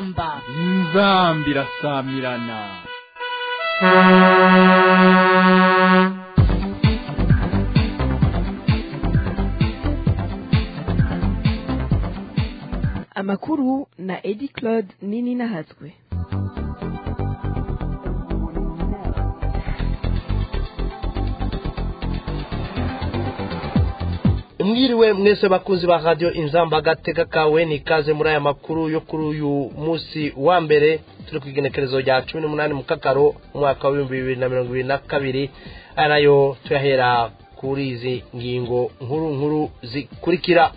inzamba inzamba irasamirana amakuru na edi claude nini nahatswe mwiriwe mwese bakunzi ba radiyo inzamba agateka kawe ni ikaze muri aya makuru yo kuri uyu munsi wa mbere turi ku igenekerezo rya cumi n'umunani mu kakaro umwaka w'ibihumbi bibiri na mirongo ibiri na kabiri aya nayo tuyahera kuri izi ngingo nkuru nkuru zikurikira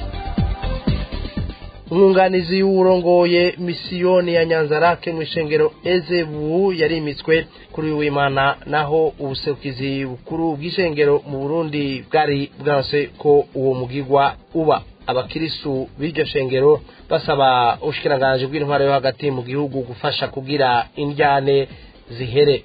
umwunganizi w'urongoye misiyoni ya nyanzarake mu ishengero ezebu yarimitswe kuri uyu w'imana naho ubuserukizi bukuru bw'ishengero mu burundi bwari bwanse ko uwo mugigwa uba abakirisu b'iryo shengero basaba ubushikiranganji bw'intwaro yo hagati mu gihugu gufasha kugira indyane zihere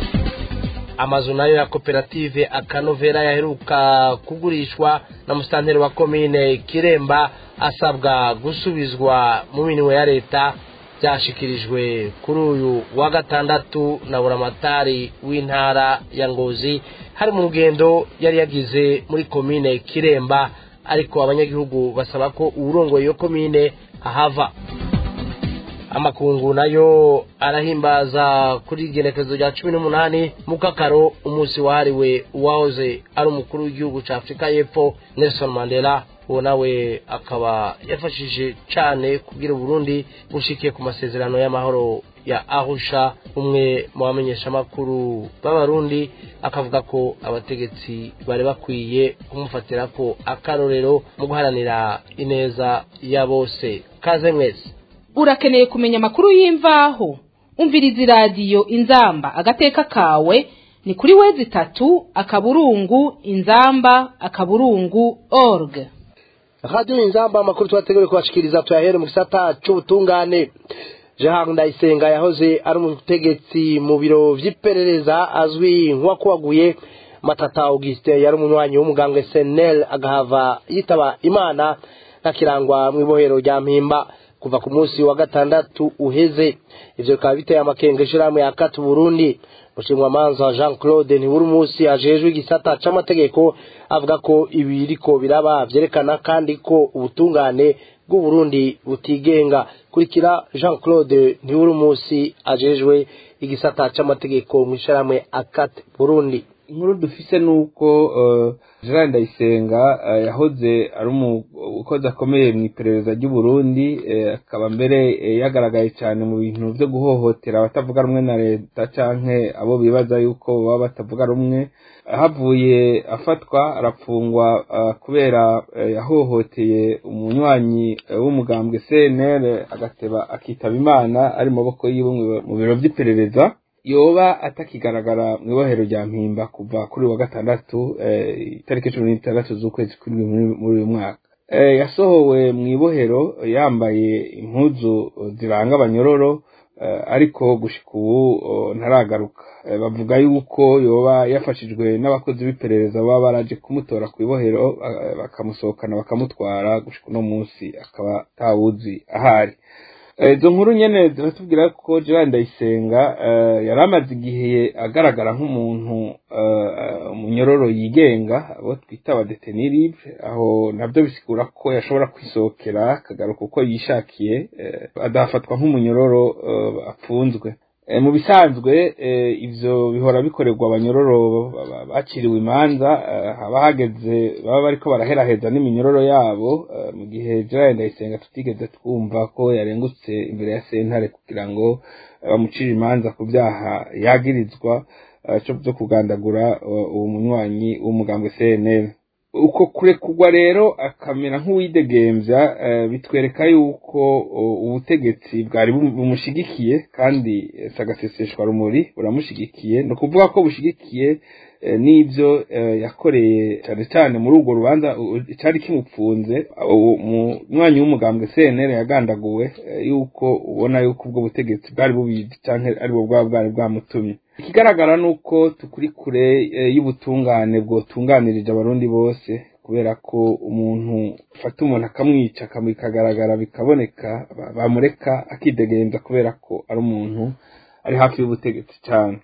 amazu nayo ya koperative akanovera yaheruka kugurishwa na musitanteri wa komine kiremba asabwa gusubizwa mu minwe ya leta byashikirijwe kuri uyu wa gatandatu na buramatari w'intara ya ngozi hari mu rugendo yari yagize muri komine kiremba ariko abanyagihugu basaba ko uwurongoye iyo komine ahava amakungu nayo arahimbaza kuri igenekerezo rya cumi n'umunani mu kakaro umunsi wahariwe uwahoze ari umukuru w'igihugu cya afurika y'epfo nelson mandela uwo nawe akaba yafashije cyane kugira uburundi bushikiye ku masezerano y'amahoro ya ahusha umwe mu bamenyeshamakuru b'abarundi akavuga ko abategetsi bari bakwiye kumufatira ko akarorero mu guharanira ineza ya bose kaze mwese urakeneye kumenya amakuru y'imvaho umviriza iradiyo inzamba agateka kawe ni kuri wezi itatu akaburungu inzamba akaburungu org radiyo inzamba amakuru tubateguriye kubashikiriza tuyahere mu gisata cy'ubutungane jean ndayisenga yahoze ari umutegetsi mu biro by'iperereza azwi nk'uwakubaguye matata augustin yari umunywanyi w'umuganga senel agahava yitaba imana ntakirangwa mu ibohero rya mpimba kuva ku munsi wa gatandatu uheze ivyo bikaba biteye amakenga ishirahamwe ya kati burundi mushingwamanza jean claude ntiburi munsi ajejwe igisata c'amategeko avuga ko ibiriko biraba vyerekana kandi ko ubutungane bw'uburundi butigenga kurikira jean claude ntiburi munsi ajejwe igisata c'amategeko mw'ishirahamwe akati burundi inkuru dufise nuko Gerard Ndayisenga yahoze ari umukozi akomeye mu iperereza ry'Uburundi akaba mbere yagaragaye cyane mu bintu byo guhohotera abatavuga rumwe na leta canke abo bibaza yuko baba batavuga rumwe havuye afatwa arafungwa kubera yahohoteye umunywanyi w'umugambwe CNL agateba akitaba imana ari mu maboko yiwe mu biro by'iperereza yoba atakigaragara mu ibohero rya mpimba kuva kuri wa gatandatu itariki cumi n'itandatu z'ukwezi kw'indwi muri uyu mwaka yasohowe mu ibohero yambaye impuzu ziranga abanyororo ariko gushika ubu ntaragaruka bavuga yuko yoba yafashijwe n'abakozi b'iperereza baba baraje kumutora ku ibohero bakamusohokana bakamutwara gushika uno munsi akaba atawuzi ahari izo nkuru nyene ziratubwira ko Gerard Ndayisenga yari amaze igihe agaragara nk'umuntu umunyororo yigenga abo twita abadeteni libre aho nabyo bisigura ko yashobora kwisohokera akagaruka uko yishakiye adafatwa nk'umunyororo apfunzwe mu bisanzwe ivyo bihora bikorerwa abanyororo baciriwe imanza haba hageze baba bariko baraheraheza n'iminyororo yabo mu gihe Gerard Ndayisenga tutigeze twumva ko yarengutse imbere ya sentare kugira ngo bamucire imanza ku byaha yagirizwa byo kugandagura uwo munywanyi w'umugambwe CNL uko kurekugwa rero akamera nk'uwidegemvya bitwereka yuko ubutegetsi bwari bumushigikiye kandi sagaseseshwa rumuri buramushigikiye ni ukuvuga ko bushigikiye n'ibyo yakoreye cyane cyane muri urwo rubanza cyari kimupfunze umwanya w'umugambwe CNL yagandaguwe yuko ubona yuko ubwo butegetsi bwari bubizi cyangwa aribwo bwaba bwari bwamutumye ikigaragara ni uko tukuri kure y'ubutungane bwotunganirije abarundi bose kubera ko umuntu ufata umuntu akamwica bikagaragara bikaboneka bamureka akidegemza kubera ko ari umuntu ari hafi y'ubutegetsi cyane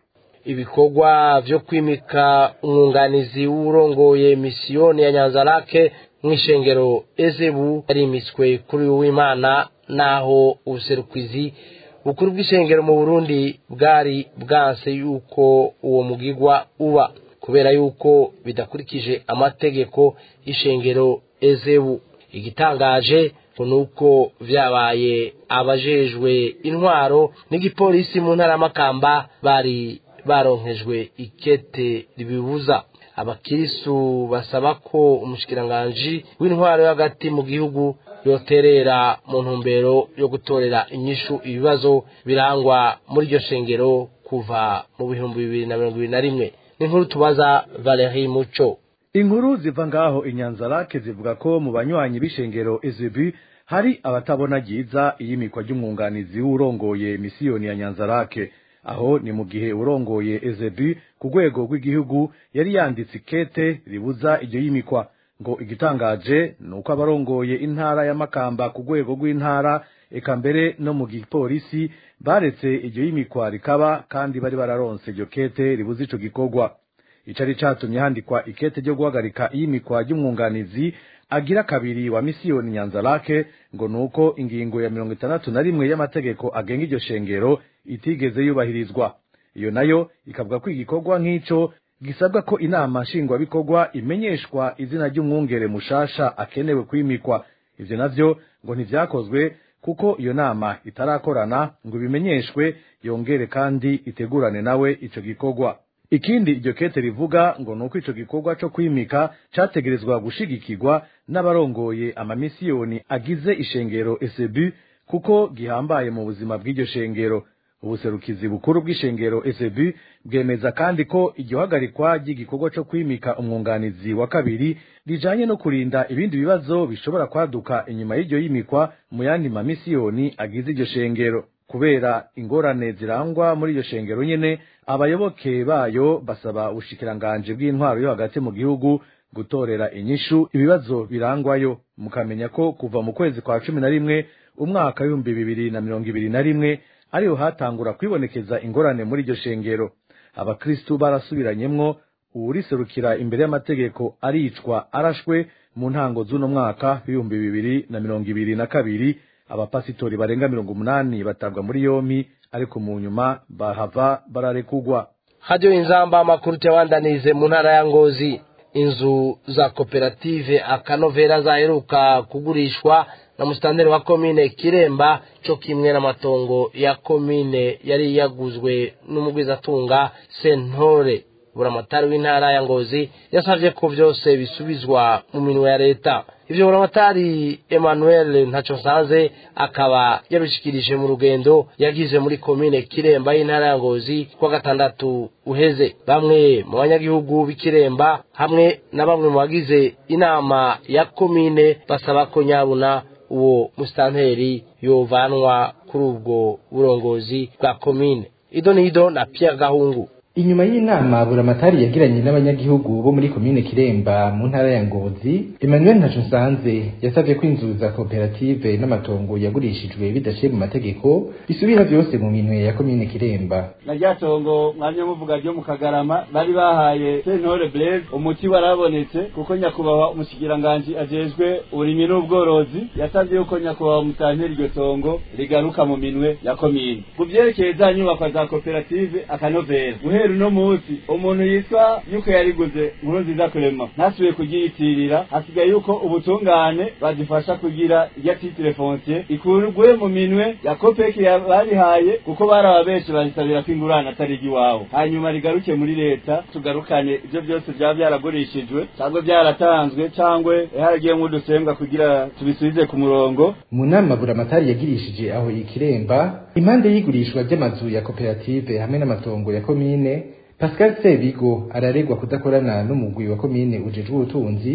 ibikorwa byo kwimika umwunganizi w'urongoye misiyoni ya nyanzarake mu ishengero ezebu yarimitswe kuri uyu w'imana naho ubuserukizi bukuru bw'ishengero mu burundi bwari bwanse yuko uwo mugigwa uba kubera yuko bidakurikije amategeko y'ishengero ezebu igitangaje ngo ni uko byabaye abajejwe intwaro n'igipolisi mu ntara y'amakamba bari baronkejwe ikete ribibuza abakirisu basaba ko umushikiranganji w'intwaro yo hagati mu gihugu yoterera mu ntumbero yo gutorera inyishu ibibazo birangwa muri iryo shengero kuva mu bihumbi bibiri na mirongo ibiri na rimwe n'inkuru tubaza Valerie Muco inkuru ziva ngaho inyanzarake zivuga ko mu banywanyi b'ishengero ezebi hari abatabona ryiza iyimikwa ry'umwunganizi w'urongoye misiyoni ya nyanzarake aho ni mu gihe urongoye ezebi ku rwego rw'igihugu yari yanditse ikete ribuza iryo yimikwa ngo igitangaje ni uko abarongoye intara ya makamba ku rwego rw'intara eka mbere no mu gipolisi baretse iryo yimikwa rikaba kandi bari bararonse iryo kete ribuza ico gikorwa icari catumye handikwa ikete ryo guhagarika iyimikwa ry'umwunganizi agira kabiri wa misiyoni nyanzarake ngo nuko ingingo ya mirongo itandatu na rimwe y'amategeko agenga iryo shengero itigeze yubahirizwa iyo nayo ikavuga ko igikorwa nk'ico gisabwa ko inama nshingwabikorwa imenyeshwa izina ry'umwungere mushasha akenewe kwimikwa ivyo navyo ngo ntivyakozwe kuko iyo nama itarakorana ngo ibimenyeshwe yongere kandi itegurane nawe ico gikorwa ikindi iryo kete rivuga ngo nuko ico gikorwa co kwimika categerezwa gushigikirwa n'abarongoye amamisiyoni agize ishengero esebu kuko gihambaye mu buzima bw'iryo shengero ubuserukizi bukuru bw'ishengero esebu bwemeza kandi ko iryo hagarikwa ry'igikorwa co kwimika umwunganizi wa kabiri rijanye no kurinda ibindi bibazo bishobora kwaduka inyuma y'iryo yimikwa mu yandi mamisiyoni agize iryo shengero kubera ingorane zirangwa muri iryo shengero nyene abayoboke bayo basaba ubushikiranganje bw'intwaro yo hagati mu gihugu gutorera inyishu ibibazo birangwayo mukamenya ko kuva mu kwezi kwa cumi na rimwe umwaka w'ibihumbi bibiri na mirongo ibiri na rimwe ariho hatangura kwibonekeza ingorane muri iryo shengero abakristu barasubiranyemwo uwuriserukira imbere y'amategeko aricwa arashwe mu ntango z'uno mwaka w'ibihumbi bibiri na mirongo ibiri na kabiri abapasitori barenga mirongo umunani batabwa muri yompi ariko mu nyuma bahava bararekugwa hajyo inzamba amakuru tuyabandanize mu ntara ya ngozi inzu za koperative akanovera zaheruka kugurishwa na musitanteri wa komine kiremba cyo kimwe n'amatongo ya komine yari yaguzwe n'umugwizatunga sentore buramatari w'intara ya ngozi yasabye ko byose bisubizwa mu minwe ya leta ibyo buramatari emmanuel ntacyo nsanze akaba yabishikirije mu rugendo yagize muri komine kiremba y'intara ya ngozi kuwa gatandatu uheze bamwe mu banyagihugu b'ikiremba hamwe na bamwe mu bagize inama ya komine basaba ko nyabuna uwo musitanteri yovanwa kuri ubwo burongozi bwa komine ido nido na pierre gahungu inyuma y'inama buramatari yagiranye n'abanyagihugu bo muri komine kiremba mu ntara ya ngozi emmanuel ntacunsanze yasabye ko inzu za koperative n'amatongo yagurishijwe bidaciye mu mategeko bisubira byose mu minwe ya komine kiremba na rya tongo mwanya muvuga ryo mu kagarama bari bahaye sentore blaise umuti warabonetse kuko nyakubahwa umushikiranganji ajejwe uburimyi n'ubworozi yasabye yuko nyakubahwa mutantera iryo tongo rigaruka mu minwe ya komine ku vyerekeye za nyubakwa za koperative akanovera guhera uno munsi umuntu yitwa yuko yariguze nkuru nziza kurema ntasubiye kugiyitirira hasigaye yuko ubutungane badufasha kugira irya titire foncier ikurwe mu minwe ya kopeki barihaye kuko barababeshe barisabira ko ingurane atari igiwabo hanyuma rigaruke muri leta tugarukane ibyo byose byaba byaragurishijwe cyangwa byaratanzwe cyangwa haragiye nk'udusembwa kugira tubisubize ku murongo mu nama buramatari yagirishije aho ikiremba impande y'igurishwa ry'amazu ya koperative hamwe n'amatongo ya komine pascal sebigo araregwa kudakorana n'umugwi wa komine ujejwe ubutunzi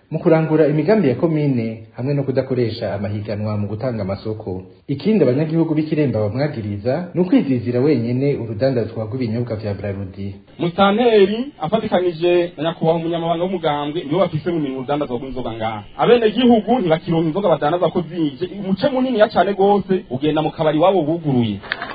mu kurangura imigambi ya komine hamwe no kudakoresha amahiganwa mu gutanga amasoko ikindi abanyagihugu b'ikiremba bamwagiriza ni ukwizizira wenyene urudandazwa rw'ibinyobwa vya brarudi musanteri afatikanije na nyakubahwa umunyamabanga w'umugambwe nibo bafise mu minwe urudandazwa rw'inzoga ngaha abenegihugu ntibakironka inzoga badandaza ko zije umuce muniniya cane gose ugenda mu kabari wabo buguruye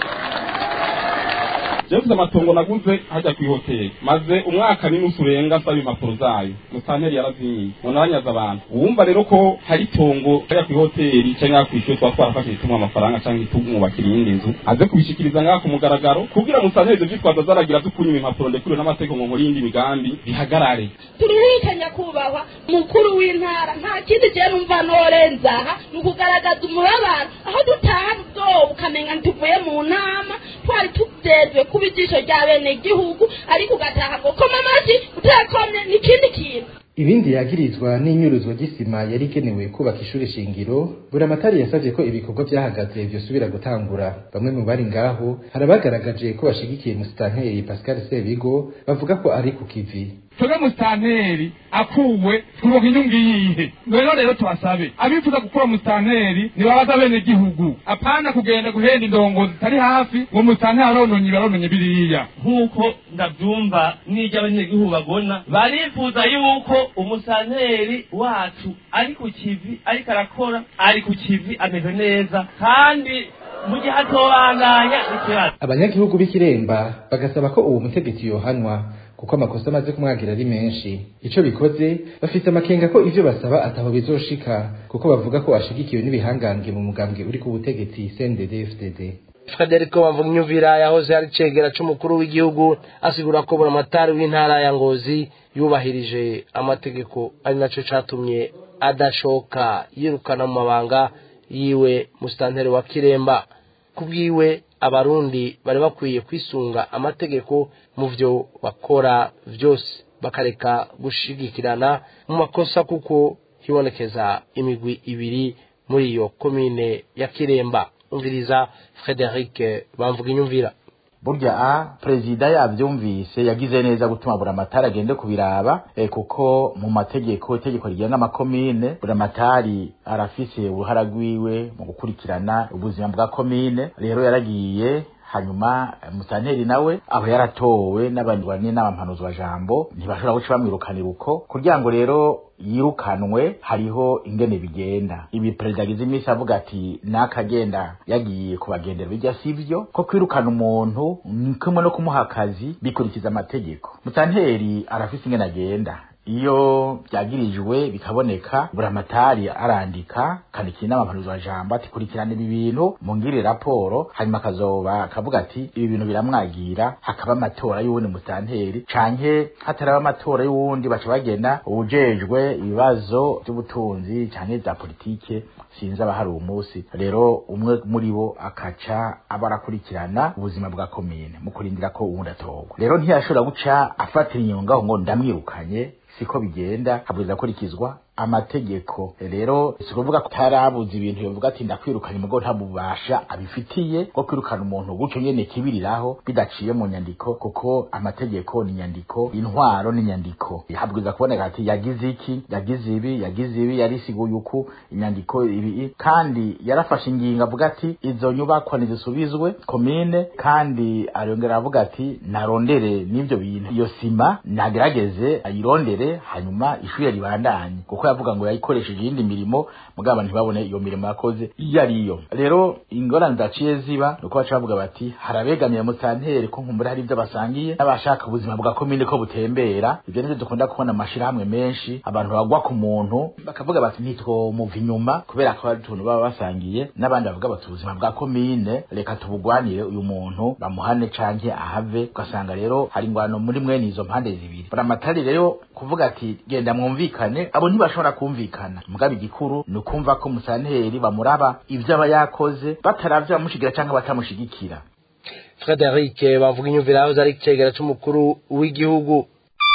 jewe mfise amatongo naguze hajya kw'ihoteli maze umwaka n'inusu urenga nsaba impapuro zayo musanteri yarazinyiye none aranyaza abantu uwumva rero ko hari itongo hajya kw'ihoteli canke kw'ishure tuba twarafashije tumuha amafaranga canke tumwubakira iyindi nzu aze kubishikiriza ngaha ku mugaragaro kugira musanteri ivyo vyitwazo azaragira vyo kunyima impapuro ndekuriwe n'amategeko ngo muri iyindi migambi bihagarare turihita nyakubahwa mukuru w'intara nta kindi je numva norenza aha ni ukugaragaza umubabaro aho dutaha ubwoba ukamenya ntuvuye mu nama twari tujejwe kuba ijisho rya bene gihugu ariko ugataha ngo koma amashi utakomye ni ikindi kintu ibindi yagirizwa n'inyuruzwa ry'isima yari igenewe kubaka ishuri shingiro buramatari yasavye ko ibikorwa vyahagaze vyosubira gutangura bamwe mu bari ngaho harabagaragaje ko bashigikiye musitanteri pascal sebigo bavuga ko ari ku kivi twebwe musitanteri akuwe twubaka inyungu iyihe rero rero tubasabe abifuza gukura musitanteri nibabaza bene gihugu apana kugenda guhenda indongo zitari hafi ngo musitanteri arononye barononye biriya nk'uko ndabyumva n'ibyo abanyagihugu babona barifuza yuko umusitanteri wacu ari ku kivi ariko arakora ari ku kivi ameze neza kandi mu gihe atobandanya ikibazo abanyagihugu b'ikiremba bagasaba ko uwo mutegetsi yohanwa kuko amakosa amaze kumwagira ari menshi ico bikoze bafite amakenga ko ivyo basaba ataho bizoshika kuko bavuga ko ashigikiwe n'ibihangange mu mugambwe uri ku butegetsi CNDD FDD Frederico Bamvunyumvira yahoze ari cegera c'umukuru w'igihugu asigura ko buramatari w'intara ya Ngozi yubahirije amategeko ari naco catumye adashoka yirukana mu mabanga yiwe musitanteri wa Kiremba kubwiwe abarundi bari bakwiye kwisunga amategeko mu vyo bakora vyose bakareka gushigikirana mu makosa kuko hibonekeza imigwi ibiri muri iyo komine ya Kiremba umviriza Frederic bamvuga inyumvira burya a perezida yavyumvise yagize neza gutuma buramatari agende kubiraba eh, kuko mu mategeko itegeko rigenga amakomine buramatari arafise uruhara rwiwe mu gukurikirana ubuzima bwa komine rero yaragiye hanyuma musanteri nawe aba yaratowe n'abandi bane n'abampanuzi jambo ntibashobora guca bamwirukanira uko kugira ngo rero yirukanwe hariho ingene bigenda ibi perezida agize iminsi avuga ati nakagenda yagiye kubagendera bijya sivyo ko kwirukana umuntu ni kumwe no kumuha akazi bikurikiza amategeko musanteri arafise ingene agenda iyo byagirijwe bikaboneka buramatari arandika kandikira inama wa jambo ati kurikirana ibi bintu mungire raporo hanyuma akazoba akavuga ati ibi bintu biramwagira hakaba amatora y'uwundi musanteri canke hataraba amatora y'uwundi baca bagena uwujejwe ibibazo by'ubutunzi canke za politike sinzi abahari uwo munsi rero umwe muri bo akaca aba arakurikirana ubuzima bwa komine mu kurindira ko uwundi atorwa rero ntiyashobora guca afatira inyungaho ngo ndamwirukanye siko bigenda habwiza kurikizwa amategeko rero si kuvuga ko tarabuze ibintu bivuga ati ndakwirukanye mugo nta bubasha abifitiye bwo kwirukana umuntu gutyo nyene kibiriraho bidaciye mu nyandiko kuko amategeko ni nyandiko intwaro ni nyandiko habwiza kuboneka ati yagize iki yagize ibi yagize ibi yarisiguye uku inyandiko ibi kandi yarafashe ingingo avuga ati izo nyubakwa nizisubizwe komine kandi arongera avuga ati narondere n'ivyo bintu iyo sima nagerageze ayirondere hanyuma ishure ribandanye kuko yavuga ngo yayikoresheje iyindi mirimo mugabo ntibabone iyo mirimo yakoze iyo ariyo rero ingorane zaciye ziba nuko baca bavuga bati harabegamiye musanteri ko nkumbura hari ibyo basangiye n'abashaka ubuzima bwa komine ko butembera ibyo nivyo dukunda kubona amashirahamwe menshi abantu bagwa ku muntu bakavuga bati ntitwomuva inyuma kubera ko hari utuntu baba basangiye n'abandi bavuga bati ubuzima bwa komine reka tubugwanire uyu muntu bamuhane canke ahave ugasanga rero hari ingwano muri mwene izo mpande zibiri buramatari rero kuvuga ati genda mwumvikane abo ntibashobora kumvikana mugabo igikuru ni ukumva ko musanteri bamuraba ivyo aba yakoze bataravya bamushigira canke batamushigikira Frederic bavuga inyumvira aho ari cegera c'umukuru w'igihugu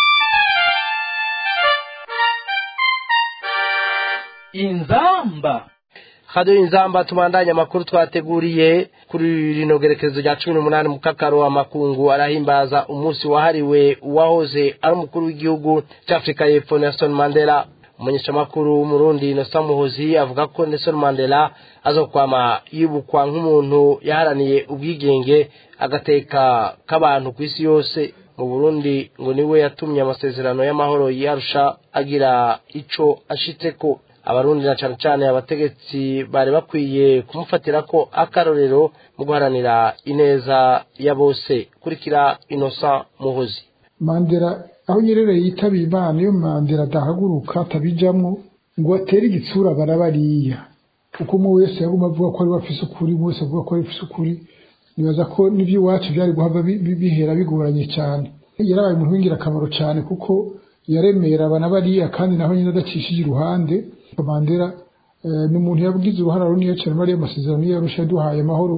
inzamba hado inzamba tubandanya amakuru twateguriye kuri rino gerekezo rya cumi n'umunani mu kakaro amakungu arahimbaza umunsi wahariwe uwahoze ari umukuru w'igihugu cy'afurika y'epfo nelson mandela umumenyeshamakuru w'umurundi Innocent Muhozi avuga ko Nelson Mandela azokwama yibukwa nk'umuntu yaharaniye ubwigenge agateka k'abantu ku isi yose mu Burundi ngo niwe yatumye amasezerano y'amahoro yarusha agira ico ashitseko abarundi na cane cane abategetsi bari bakwiye kumufatira ko akarorero mu guharanira ineza ya bose kurikira Innocent Muhozi mandela aho nyerere yitabiye imana iyo mandela adahaguruka atabijamwo ngo atere igitsura barabariya kuko umwe wese yaguma avuga ko ari bafise ukuri umwe wese avuga ko ari bafise ukuri nibaza ko n'iby'iwacu byari guhava bihera bigoranye cyane yarabaye umuntu w'ingirakamaro cyane kuko yaremera abana bariya kandi naho nyine adacishije iruhande mandela ni umuntu yagize uruhara runini cyane muri ayo masezerano yarusha yaduhaye amahoro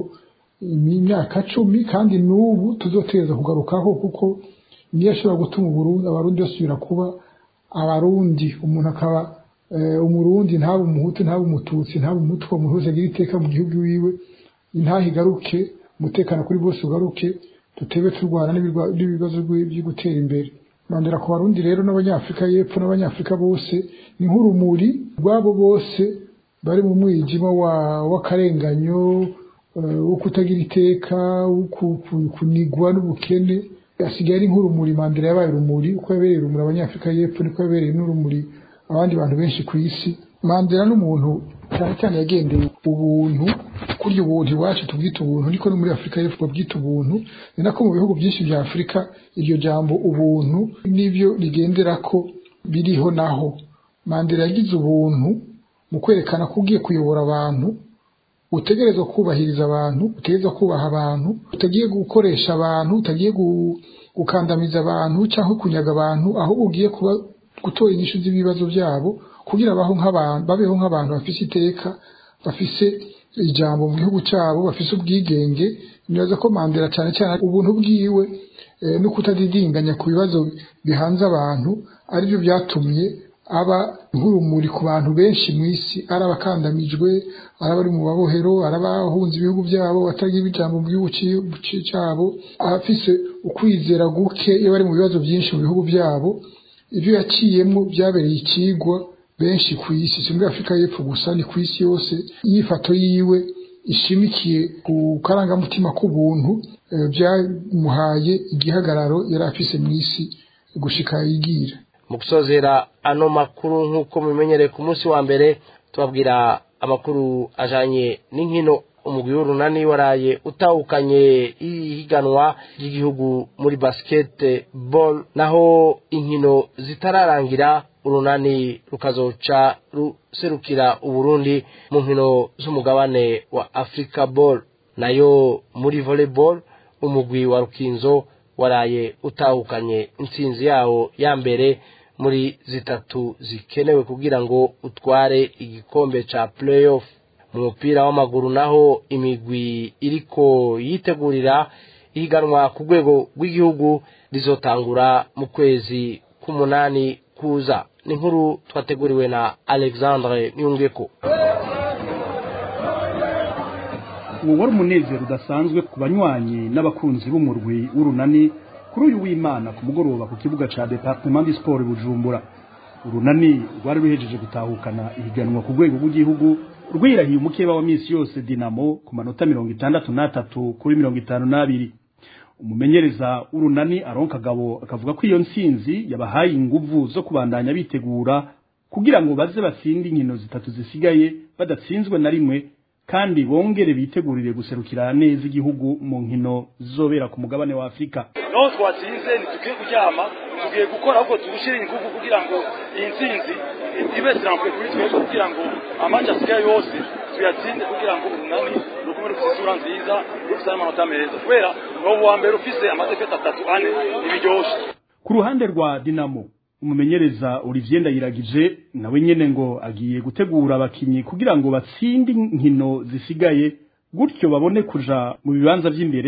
imyaka cumi kandi n'ubu tuzoteza kugarukaho kuko niyo ashobora gutuma uburundi abarundi basubira kuba abarundi umuntu akaba umurundi ntabe umuhutu ntabe umututsi ntabe umutwa umuntu wese agira iteka mu gihugu wiwe intahe igaruke umutekano kuri bose ugaruke tutebe turwana n'ibibazo byo gutera imbere mandela ku barundi rero n'abanyafurika y'epfo n'abanyafurika bose ni nk'urumuri rwabo bose bari mu mwijima w'akarenganyo wo kutagira iteka wo kunigwa n'ubukene asigaye ari nk'urumuri mandela yabaye urumuri uko yabereye urumuri abanyafurika y'epfo niko yabereye n'urumuri abandi bantu benshi ku isi mandela n'umuntu cyane cyane yagendeye ubuntu kurya ubuntu iwacu tubwita ubuntu niko no muri afurika y'epfo babwita ubuntu ni nako mu bihugu byinshi bya afurika iryo jambo ubuntu n'ibyo rigendera ko biriho naho mandela yagize ubuntu mu kwerekana ko ugiye kuyobora abantu utegerezwa kubahiriza abantu utegerezwa kubaha abantu utagiye gukoresha abantu utagiye gukandamiza abantu cyangwa kunyaga abantu ahubwo ugiye kuba gutora inyishu z'ibibazo byabo kugira baho nk'abantu babeho nk'abantu bafise iteka bafise ijambo mu gihugu cyabo bafise ubwigenge nibaza ko mandela cyane cyane ubuntu bwiwe no kutadidinganya ku bibazo bihanze abantu aribyo byatumye aba nk'urumuri ku bantu benshi mu isi ari abakandamijwe ari abari mu babohero ari abahunze ibihugu byabo batagira ijambo mu gihugu cyabo abafise ukwizera guke iyo bari mu bibazo byinshi mu bihugu byabo ibyo yaciyemo byabereye ikigwa benshi ku isi si muri afurika y'epfo gusa ni ku isi yose inyifato yiwe ishimikiye ku karangamutima k'ubuntu byamuhaye igihagararo yari afise mu isi gushika yigira mu gusozera ano makuru nk'uko mubimenyereye ku munsi wa mbere tubabwira amakuru ajanye n'inkino umugwi w'urunani waraye utahukanye ihiganwa ry'igihugu muri basketball naho inkino zitararangira urunani rukazoca ruserukira uburundi mu nkino z'umugabane wa africa ball nayo muri volleyball umugwi wa rukinzo waraye utahukanye intsinzi yawo ya mbere muri zitatu zikenewe kugira ngo utware igikombe ca playoff mu mupira w'amaguru naho imigwi iriko yitegurira ihiganwa ku rwego rw'igihugu rizotangura mu kwezi k'umunani kuza ni nkuru twateguriwe na alexandre niyungeko ubu wari umunezero udasanzwe ku banywanyi n'abakunzi b'umurwi w'urunani kuri uyu w'imana ku mugoroba ku kibuga ca departement du sport bujumbura urunani rwari ruhejeje gutahukana ihiganwa ku rwego rw'igihugu rwirahiye umukeba wa misi yose dinamo ku manota mirongo itandatu n'atatu kuri mirongo itanu n'abiri umumenyereza w'urunani aronka kagabo akavuga ko iyo ntsinzi yabahaye inguvu zo kubandanya bitegura kugira ngo baze batsinde inkino zitatu zisigaye badatsinzwe na rimwe kandi bongere bitegurire guserukira neza igihugu mu nkino zizobera ku mugabane wa afurika naho twatsinze ntitugiye kuryama tugiye gukora ahubwo tugushyire ingufu kugira ngo iyi ntsinzi ibe sirampuye kuri twebwe kugira ngo amaci asigaye yose tuyatsinde kugira ngo urunani rugume rufite isura nziza rufite n'amanota meza kubera ni wa mbere ufise amadefete atatu ane ntibiryoshe ku ruhande rwa dinamo umumenyereza Olivier Ndayiragije nawe nyene ngo agiye gutegura abakinyi kugira ngo batsinde inkino zisigaye gutyo babone kuja mu bibanza vy'imbere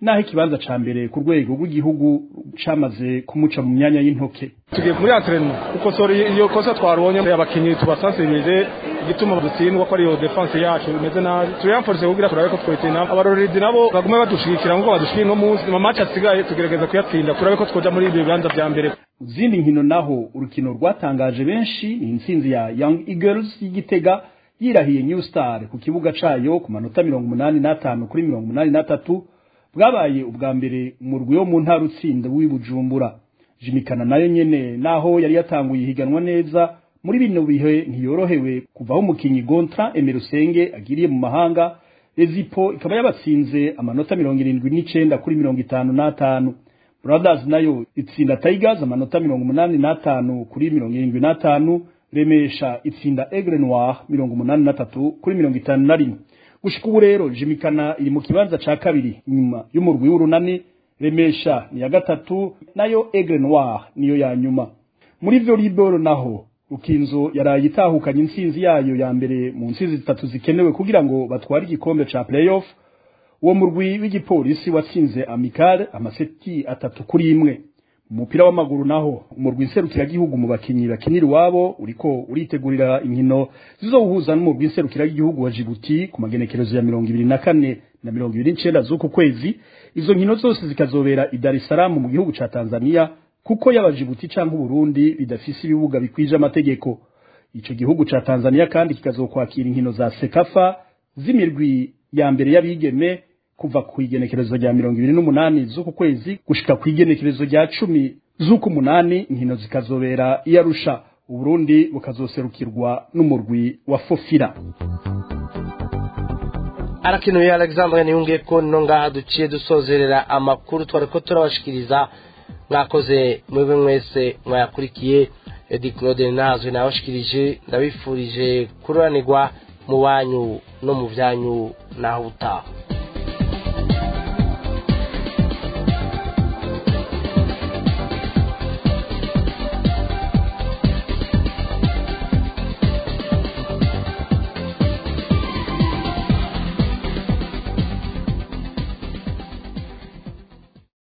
naho ikibanza ca mbere ku rwego rw'igihugu camaze kumuca mu myanya y'intoke tugiye muri entraînement gukosora iyo kosa twarubonye abakinyi tubasansibije igituma dutsindwa ko ariyo defense yacu imeze nabi turiyanforce kugira turabe ko twotina abarorerezi nabo bagume badushigikira ngo badushikire no munsi mu match asigaye tugerageza kuyatsinda turabe ko twoja muri ibyo bibanza vya mbere zindi nkino naho urukino rwatangaje benshi ni intsinzi ya Young Eagles y'Igitega yirahiye New Star ku kibuga cayo ku manota mirongo umunani n'atanu kuri mirongo umunani n'atatu bwabaye ubwa mbere mu rwi wo mu ntara utsinda w'ibujumbura jimikana nayo nyene naho yari yatanguye ihiganwa neza muri bino bihe ntiyorohewe kuvaho umukinyi Gontra Emerusenge agiriye mu mahanga Ezipo ikaba yabatsinze amanota mirongo irindwi n'icenda kuri mirongo itanu n'atanu Brothers nayo itsinda Tigers amanota mirongo umunani n'atanu kuri mirongo irindwi n'atanu Remesha itsinda Aigle Noir mirongo umunani n'atatu kuri mirongo itanu na rimwe gushika ubu rero jimikana iri mu kibanza ca kabiri nyuma y'umurwi w'urunani Remesha ni ya gatatu nayo Aigle Noir niyo ya nyuma muri volleyball naho Rukinzo yaraye itahukanye intsinzi yayo ya mbere mu ntsinzi zitatu zikenewe kugira ngo batware igikombe ca playoff uwo murwi w'igipolisi watsinze Amical amaseti atatu kuri imwe umupira w'amaguru naho umurwi nserukiragihugu mu bakinyi bakinira iwabo uriko uritegurira inkino zizowuhuza n'umurwi nserukiragihugu wa Djibouti ku magenekerezo ya mirongo ibiri na kane na mirongo ibiri n'icenda z'uku kwezi izo nkino zose zikazobera i Dar es Salaam mu gihugu ca Tanzania kuko yaba Djibouti canke Burundi bidafise ibibuga bikwije amategeko ico gihugu ca Tanzania kandi kikazokwakira inkino za Sekafa z'imirwi ya mbere y'abigeme kuva ku igenekerezo rya mirongo ibiri n'umunani z'uku kwezi gushika ku igenekerezo rya cumi z'uku munani inkino zikazobera i Arusha Uburundi bukazoserukirwa n'umurwi wa Fofira arakinuye Alexandre niyungiye ko no ngaha duciye dusozerera amakuru twariko turabashikiriza mwakoze mwebwe mwese mwayakurikiye Edi Claude nazwe nabashikirije ndabifurije kuranirwa mu banyu no mu byanyu naho utaha